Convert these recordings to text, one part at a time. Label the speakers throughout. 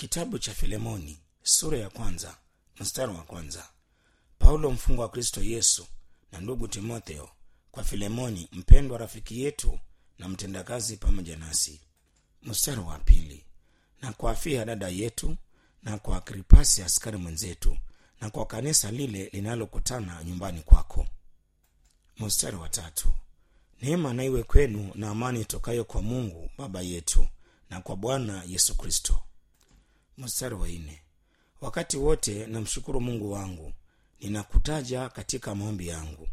Speaker 1: kitabu cha filemoni sura ya kwanza mstari wa kwanza paulo mfungwa wa kristo yesu na ndugu timotheo kwa filemoni mpendwa rafiki yetu na mtendakazi pamoja nasi mstari wa pili na kwa afia dada yetu na kwa agripasi askari mwenzetu na kwa kanisa lile linalokutana nyumbani kwako mstari wa tatu neema na iwe kwenu na amani itokayo kwa mungu baba yetu na kwa bwana yesu kristo mstari wa nne wakati wote namshukuru mungu wangu ninakutaja katika maombi yangu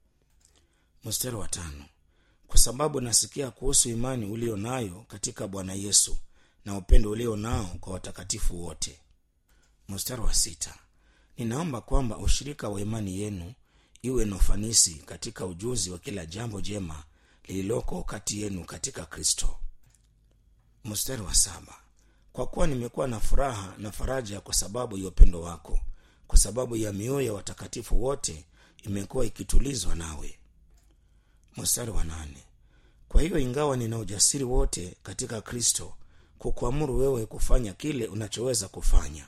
Speaker 1: mstari wa tano kwa sababu nasikia kuhusu imani ulio nayo katika bwana yesu na upendo ulio nao kwa watakatifu wote mstari wa sita ninaomba kwamba ushirika wa imani yenu iwe na ufanisi katika ujuzi wa kila jambo jema lililoko kati yenu katika kristo mstari wa saba kwa kuwa nimekuwa na furaha na faraja kwa sababu ya upendo wako kwa sababu ya mioyo ya watakatifu wote imekuwa ikitulizwa nawe mstari wa nane kwa hiyo ingawa nina ujasiri wote katika kristo kukuamuru wewe kufanya kile unachoweza kufanya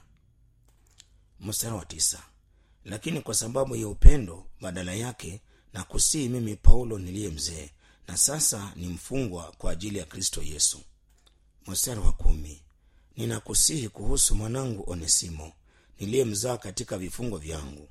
Speaker 1: mstari wa tisa lakini kwa sababu ya upendo badala yake na kusii mimi paulo niliye mzee na sasa ni mfungwa kwa ajili ya kristo yesu mstari wa kumi ninakusihi kuhusu mwanangu onesimo niliyemzaa katika vifungo vyangu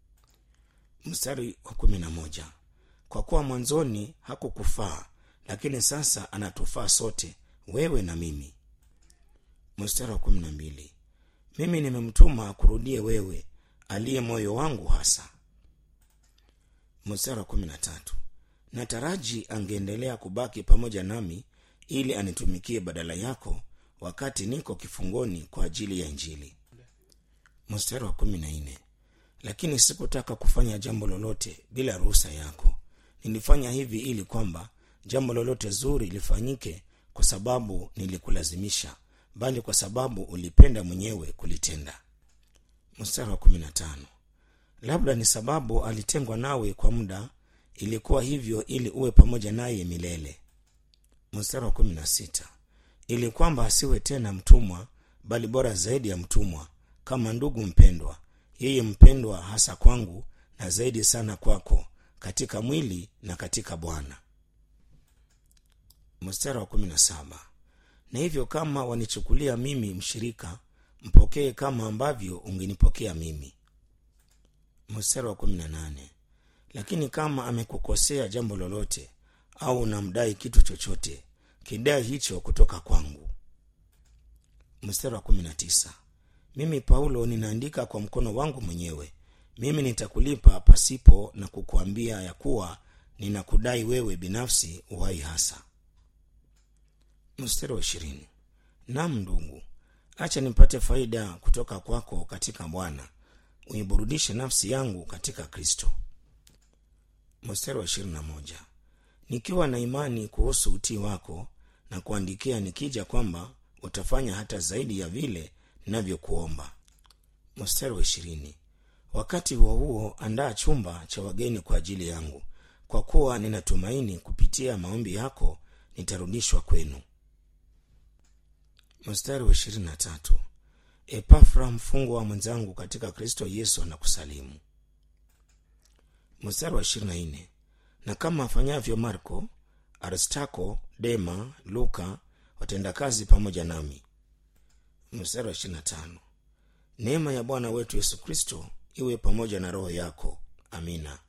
Speaker 1: mstari wa kumi na moja kwa kuwa mwanzoni hakukufaa lakini sasa anatufaa sote wewe na mimi mstari wa kumi na mbili mimi nimemtuma akurudie wewe aliye moyo wangu hasa mstari wa kumi na tatu nataraji angeendelea kubaki pamoja nami ili anitumikie badala yako wakati niko kifungoni kwa ajili ya injili mstari wa kumi na nne lakini sikutaka kufanya jambo lolote bila ruhusa yako nilifanya hivi ili kwamba jambo lolote zuri lifanyike kwa sababu nilikulazimisha bali kwa sababu ulipenda mwenyewe kulitenda mstari wa kumi na tano labda ni sababu alitengwa nawe kwa muda ilikuwa hivyo ili uwe pamoja naye milele mstari wa kumi na sita ili kwamba asiwe tena mtumwa bali bora zaidi ya mtumwa kama ndugu mpendwa yeye mpendwa hasa kwangu na zaidi sana kwako katika mwili na katika bwana mstari wa kumi na saba na hivyo kama wanichukulia mimi mshirika mpokee kama ambavyo ungenipokea mimi mstari wa kumi na nane lakini kama amekukosea jambo lolote au unamdai kitu chochote kidai hicho kutoka kwangu mstari wa kumi na tisa mimi paulo ninaandika kwa mkono wangu mwenyewe mimi nitakulipa pasipo na kukuambia ya kuwa ninakudai wewe binafsi uhai hasa mstari wa ishirini nam ndugu acha nipate faida kutoka kwako katika bwana uiburudishe nafsi yangu katika kristo mstari wa ishirini na moja nikiwa na imani kuhusu utii wako na kuandikia nikija kwamba utafanya hata zaidi ya vile ninavyokuomba mstari wa ishirini wakati huo huo andaa chumba cha wageni kwa ajili yangu kwa kuwa ninatumaini kupitia maombi yako nitarudishwa kwenu mstari wa ishirini na tatu epafra mfungwa wa mwenzangu katika kristo yesu anakusalimu mstari wa ishirini na nne na kama afanyavyo marko aristako dema luka watendakazi pamoja nami mstari wa ishirini na tano neema ya bwana wetu yesu kristo iwe pamoja na roho yako amina